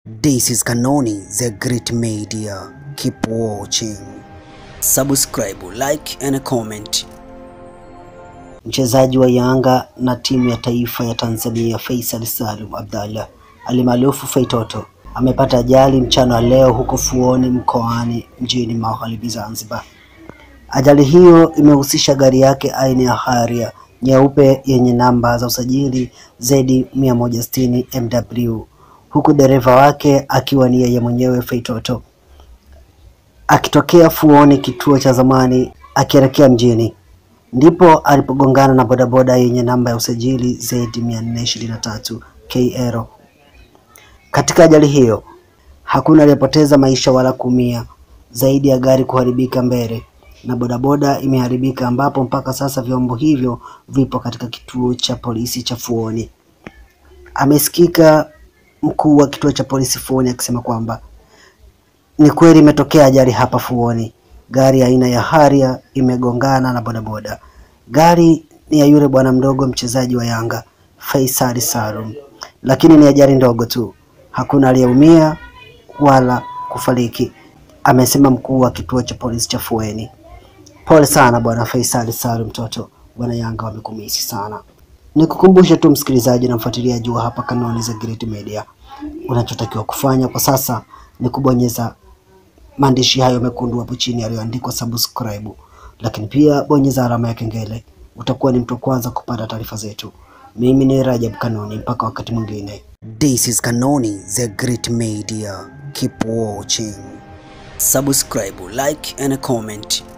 This is Kanoni, the great media. Keep watching. Subscribe, like and comment. Mchezaji wa Yanga na timu ya taifa ya Tanzania Faisal Salum Abdallah alimaarufu Feitoto amepata ajali mchana wa leo huko Fuoni mkoani mjini Magharibi Zanzibar. Ajali hiyo imehusisha gari yake aina ya Harrier nyeupe yenye namba za usajili Z 160 MW huku dereva wake akiwa ni yeye mwenyewe Feitoto akitokea Fuoni kituo cha zamani akielekea mjini ndipo alipogongana na bodaboda yenye namba ya usajili Z 423 KL. Katika ajali hiyo hakuna aliyepoteza maisha wala kuumia zaidi ya gari kuharibika mbele na bodaboda imeharibika, ambapo mpaka sasa vyombo hivyo vipo katika kituo cha polisi cha Fuoni. Amesikika mkuu wa kituo cha polisi Fuoni akisema kwamba ni kweli imetokea ajali hapa Fuoni, gari aina ya Harrier imegongana na bodaboda. Gari ni ya yule bwana mdogo mchezaji wa Yanga Faisal Salum, lakini ni ajali ndogo tu, hakuna aliyeumia wala kufariki, amesema mkuu wa kituo cha polisi cha Fuoni. Pole sana bwana Faisal Salum, mtoto bwana Yanga wamekumisi sana. Nikukumbushe tu msikilizaji na mfuatiliaji wa hapa Kanoni za Great Media, unachotakiwa kufanya kwa sasa ni kubonyeza maandishi hayo mekundu hapo chini yaliyoandikwa subscribe, lakini pia bonyeza alama ya kengele. Utakuwa ni mtu wa kwanza kupata taarifa zetu. Mimi ni Rajab Kanoni, mpaka wakati mwingine. This is Kanoni the Great Media. Keep watching. Subscribe, like and comment.